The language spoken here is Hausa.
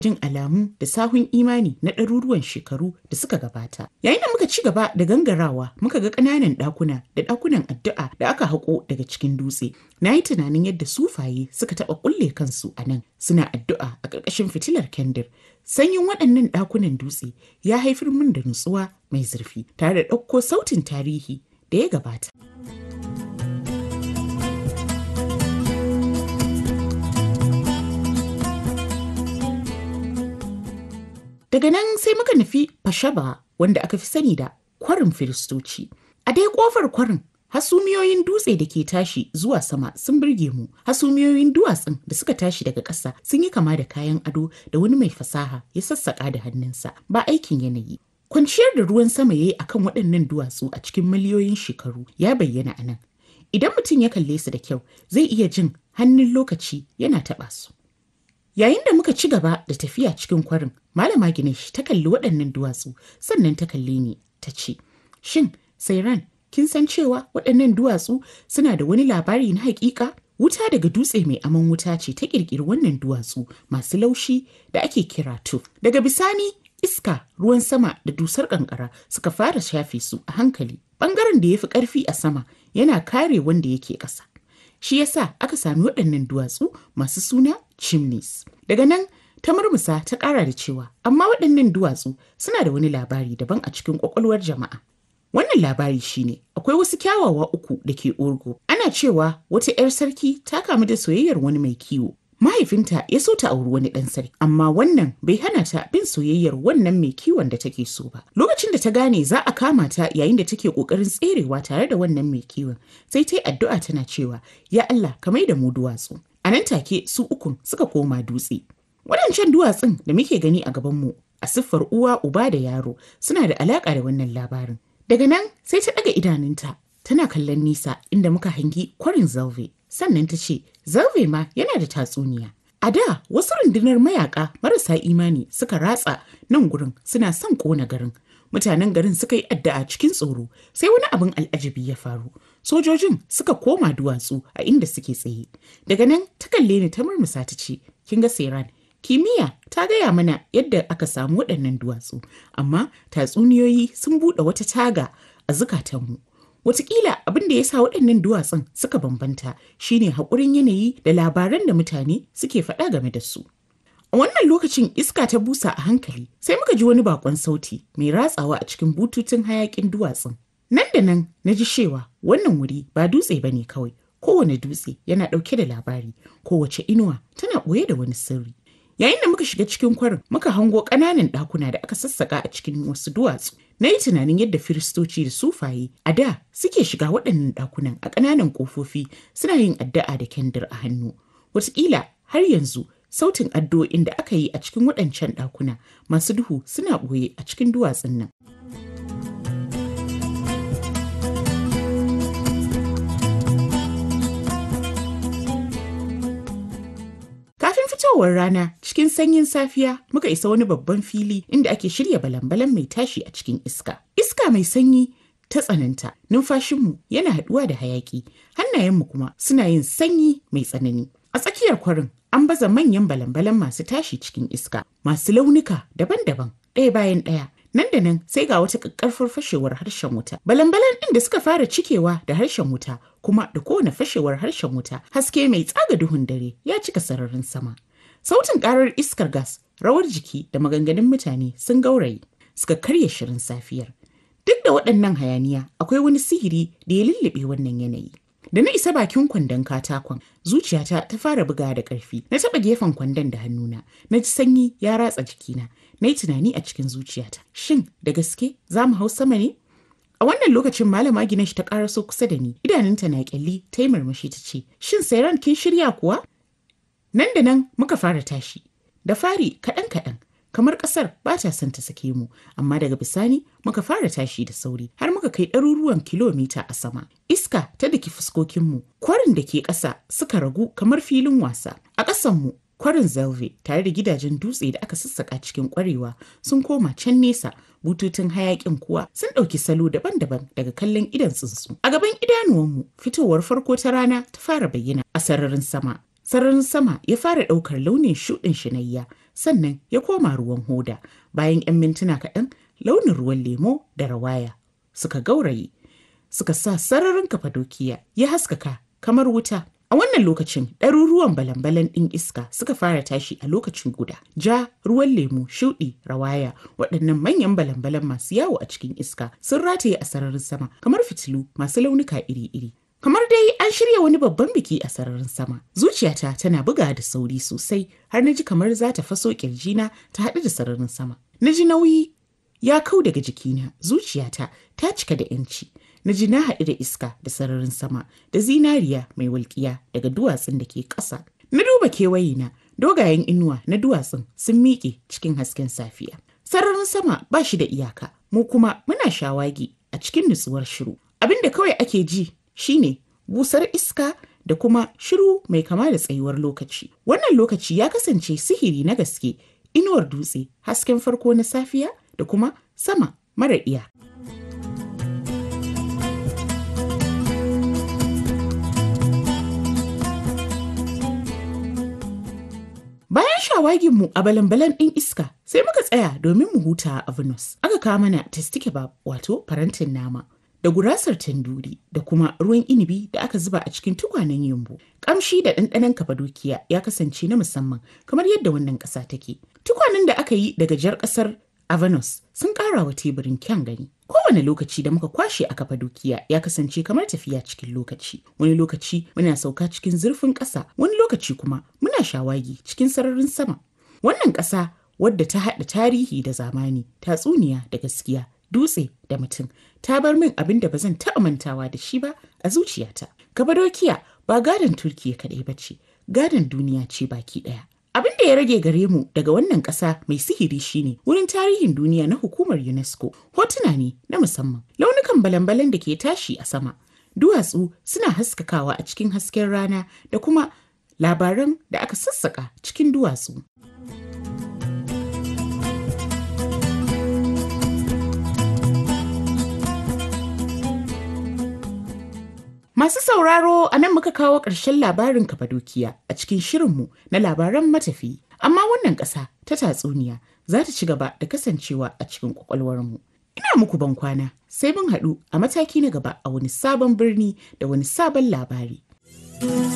jin alamu da sahun imani na ɗaruruwan shekaru da suka gabata. Yayin da muka ci gaba da gangarawa muka ga ƙananan ɗakuna da ɗakunan addu'a da aka haƙo daga cikin dutse. Na yi tunanin yadda sufaye suka taɓa ƙulle kansu a nan suna addu'a a ƙarƙashin fitilar kendir. Sanyin waɗannan ɗakunan dutse ya haifar min da nutsuwa mai zurfi tare da ɗauko sautin tarihi da ya gabata. Daga nan sai muka nufi Fashaba wanda aka fi sani da kwarin Firistoci. A dai kofar kwarin hasumiyoyin dutse da ke tashi zuwa sama sun birge mu. Hasumiyoyin duwatsun da suka tashi daga ƙasa sun yi kama da kayan ado da wani mai fasaha ya sassaƙa da hannunsa ba aikin yanayi. Kwanciyar da ruwan sama ya yi a kan waɗannan duwatsu a cikin miliyoyin shekaru ya bayyana a nan. Idan mutum ya kalle su da kyau zai iya jin hannun lokaci yana taɓa su. Yayin da muka ci gaba da tafiya cikin kwarin, Malama Ginesh ta kalli waɗannan duwatsu sannan ta kalle ni ta ce, Shin, Sairan, kin san cewa waɗannan duwatsu suna da wani labari na haƙiƙa? Wuta daga dutse mai aman wuta ce ta ƙirƙiri wannan duwatsu masu laushi da ake kira tuf. Daga bisani, iska, ruwan sama da dusar ƙanƙara suka fara shafe su a hankali. Ɓangaren da ya fi ƙarfi a sama yana kare wanda yake ƙasa. Shi yasa aka sami waɗannan duwatsu masu suna chimneys. Daga nan ta murmusa ta ƙara da cewa amma waɗannan duwatsu suna da wani labari daban a cikin ƙwaƙwalwar jama'a. Wannan labari shine akwai wasu kyawawa uku da ke Urgo. Ana cewa wata 'yar sarki ta kamu da soyayyar wani mai kiwo. Mahaifinta ya so ta auri wani ɗan sarki, amma wannan bai hana ta bin soyayyar wannan mai kiwon da take so ba. Lokacin da ta gane za a kama ta yayin da take ƙoƙarin tserewa tare da wannan mai kiwon, sai ta yi addu'a tana cewa, "Ya Allah, ka mai da mu duwatsu." A nan take su ukun suka koma dutse. Waɗancan duwatsun da muke gani a gabanmu a siffar uwa uba da yaro suna da alaƙa da wannan labarin. Daga nan sai ta ɗaga idanunta tana kallon nisa inda muka hangi kwarin zalve. Sannan ta ce, zalve ma yana da tatsuniya. A da wasu rundunar mayaka marasa imani suka ratsa nan gurin suna son ƙona garin. Mutanen garin suka yi addu'a cikin tsoro sai wani abin al'ajabi ya faru. Sojojin suka koma duwatsu a inda suke tsaye. Daga nan ta kalle ni ta murmusa ta ce, kin ga Seran, kimiyya ta gaya mana yadda aka samu waɗannan duwatsu, amma tatsuniyoyi sun buɗe wata taga a zukatanmu. Wataƙila abin da ya sa waɗannan duwatsun suka bambanta shine haƙurin yanayi da labaran da mutane suke faɗa game da su. A wannan lokacin iska ta busa a hankali sai muka ji wani bakon sauti mai ratsawa a cikin bututun hayaƙin duwatsun. Nan da nan na ji cewa wannan wuri ba dutse ba ne kawai, kowane dutse yana ɗauke da labari, kowace inuwa tana ɓoye da wani sirri. Yayin da muka shiga cikin kwarin muka hango ƙananan ɗakuna da aka sassaƙa a cikin wasu duwatsu. Na yi tunanin yadda firistoci da sufaye a da suke shiga waɗannan ɗakunan a ƙananan ƙofofi suna yin addu'a da kendir a hannu. Wataƙila har yanzu sautin addu'o'in da aka yi a cikin waɗancan ɗakuna masu duhu suna ɓoye a cikin duwatsun nan. Kafin fitowar rana cikin sanyin safiya muka isa wani babban fili inda ake shirya balan-balan mai tashi a cikin iska. Iska mai sanyi ta tsananta, numfashinmu yana haɗuwa da hayaƙi, hannayenmu kuma suna yin sanyi mai tsanani. A tsakiyar kwarin an baza manyan balan-balan masu tashi cikin iska, masu launuka daban-daban, ɗaya bayan ɗaya. Nan da nan sai ga wata ƙaƙƙarfar fashewar harshen wuta. Balan-balan ɗin da suka fara cikewa da harshen wuta kuma da kowane fashewar harshen wuta haske mai tsaga duhun dare ya cika sararin sama. Sautin ƙarar iskar gas, rawar jiki da maganganun mutane sun gauraye suka karya shirin safiyar. Duk da waɗannan hayaniya akwai wani sihiri da ya lullube wannan yanayi. Da na isa bakin kwandon katakon, zuciyata ta fara buga da ƙarfi. Na taɓa gefen kwandon da hannuna, na ji sanyi ya ratsa jikina. Na yi tunani a cikin zuciyata. Shin da gaske za mu hau sama ne? A wannan lokacin malama Ginesh ta ƙaraso kusa da ni, idanunta na ƙyalli ta yi murmushi ta ce, Shin Sairan kin shirya kuwa? Nan da nan muka fara tashi. Da fari kaɗan-kaɗan, kamar ƙasar ba ta son ta sake mu, amma daga bisani muka fara tashi da sauri har muka kai ɗaruruwan kilomita a sama. Iska ta daki fuskokinmu, kwarin da ke ƙasa suka ragu kamar filin wasa. A ƙasanmu kwarin zelve tare da gidajen dutse da aka sassaka cikin kwarewa sun koma can nesa bututun hayakin kuwa sun ɗauki salo daban-daban daga kallon idan tsuntsu a gaban idanuwanmu fitowar farko ta rana ta fara bayyana a sararin sama Sararin sama ya fara ɗaukar launin shuɗin shinayya sannan ya koma ruwan hoda. Bayan 'yan mintuna kaɗan launin ruwan lemo da rawaya suka gauraye suka sa sararin kafadokiya ya haskaka kamar wuta. A wannan lokacin ɗaruruwan balan-balan ɗin iska suka fara tashi a lokacin guda. Ja, ruwan lemu, shuɗi, rawaya, waɗannan manyan balan-balan masu yawo a cikin iska sun rataye a sararin sama kamar fitilu masu launuka iri-iri. Kamar dai an shirya wani babban biki a sararin sama. Zuciyata tana buga da sauri sosai har na ji kamar za ta faso ƙirjina ta haɗu da sararin sama. Na ji nauyi ya kau daga jikina, zuciyata ta cika da 'yanci. na ji na haɗu da iska da sararin sama da zinariya mai walƙiya daga duwatsun da ke ƙasa. Na duba kewayena dogayen inuwa na duwatsun sun miƙe cikin hasken safiya. Sararin sama ba shi da iyaka, mu kuma muna shawagi a cikin nutsuwar shiru. Abin da kawai ake ji shine busar iska da kuma shiru mai kama da tsayuwar lokaci. Wannan lokaci ya kasance sihiri na gaske, inuwar dutse, hasken farko na safiya da kuma sama mara iya. Bayan shawaginmu a balan-balan ɗin iska sai muka tsaya domin mu huta a Venus. Aka kawo mana testi kebab wato farantin nama da gurasar tanduri da kuma ruwan inibi da aka zuba a cikin tukwanen yumbu. Kamshi da ɗanɗanon kafadokiya ya kasance na musamman kamar yadda wannan ƙasa take. Tukwanen da aka yi daga jar ƙasar Avanos sun ƙara wa teburin kyan gani. Kowane lokaci da muka kwashe a Kafadokiya ya kasance kamar tafiya cikin lokaci. Wani lokaci muna sauka cikin zurfin ƙasa, wani lokaci kuma muna shawagi cikin sararin sama. Wannan ƙasa wadda ta haɗa tarihi da zamani, tatsuniya da gaskiya, dutse da mutum, ta bar min abin da ba zan taɓa mantawa da shi ba a zuciyata. Kafadokiya ba gadon Turkiya kaɗai ba ce, gadon duniya ce baki ɗaya. Abin da ya rage gare mu daga wannan ƙasa mai sihiri shine wurin tarihin duniya na hukumar UNESCO. Hotuna ne na musamman. Launukan balan-balan da ke tashi a sama. Duwatsu suna haskakawa a cikin hasken rana da kuma labaran da aka sassaka cikin duwatsu. Masu sauraro a nan muka kawo ƙarshen labarin Kafadokiya a cikin shirinmu na labaran matafi. Amma wannan ƙasa ta tatsuniya za ta ci gaba da kasancewa a cikin ƙwaƙwalwarmu. Ina muku ban kwana sai mun haɗu a mataki na gaba a wani sabon birni da wani sabon labari.